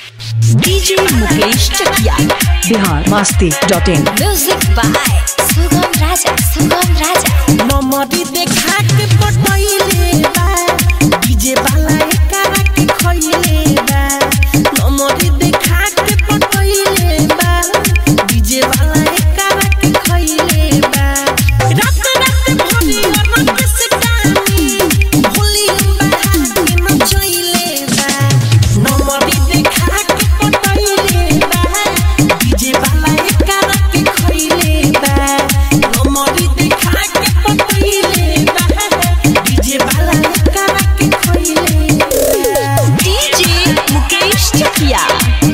DJ Mukesh Chakiya Bihar Masti dot in music by Sugam Raja Sugam Raja नमरी देखा के पटैले बा डीजे वाला एकरा के खइले बा नमरी देखा के पटैले बा डीजे वाला एकरा के खइले बा रात रात भरी रमत से डाली भोली बढ़ा के नचैले बा नमरी देखा के पटैले बा डीजे वाला एकरा के खइले बा नमरी देखा के पटैले बा डीजे वाला एकरा के खइले बा डीजे मुकेश चकिया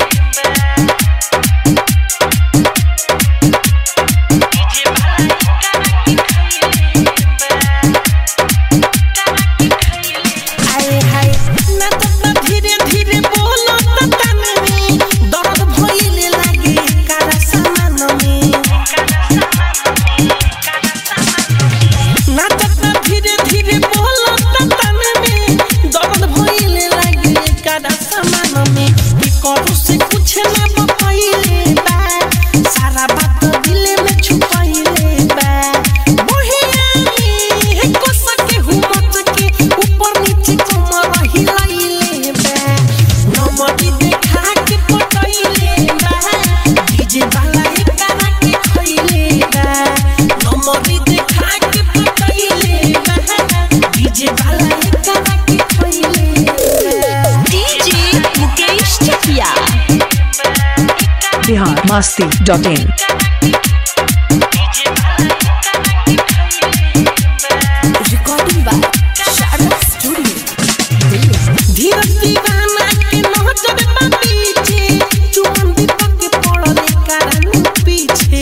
आए हाय ना तो धीरे धीरे बोलो तो तन में दर्द भइले लागे कारा सामान में ना तो धीरे धीरे बोलो तो तन में दर्द भइले लागे कारा सामान में की करू से कुछ ना बतइले बा सारा बात दिल में छुपाइले बा मोहिया में को सके हुमत के ऊपर नीचे कमर हिलाइले बा नमरी देखा के पटइले बा डीजे वाला एकरा के खइले बा नमरी देखा के पटइले बा डीजे वाला एकरा के खइले बा DJ Mukesh Chakiya Bihar Masti dot in recording by Sharda studio Dheeraj दीवाना के नजर बा पीछे चुमन दीपक के पड़ल कारण पीछे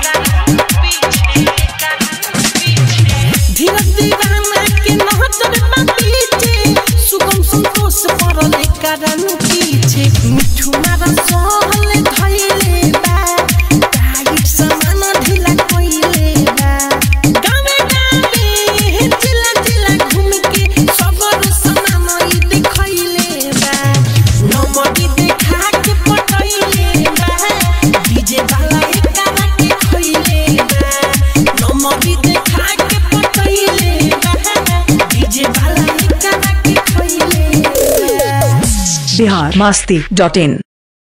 धीरज दीवाना के नजर बा पीछे सुगम संतोष पड़ल कारण पीछे मिठू मारा सहल धइले बा टाइट सामान ढीला कइले बा गावे गावे चिल्ला चिल्ला घूम के सबर सामान ई देखइले बा नमरी देखा के पटइले बा डीजे वाला एकरा के खइले बा नमरी देखा के पटइले बा डीजे वाला एकरा के खइले बा बिहार मस्ती डॉट इन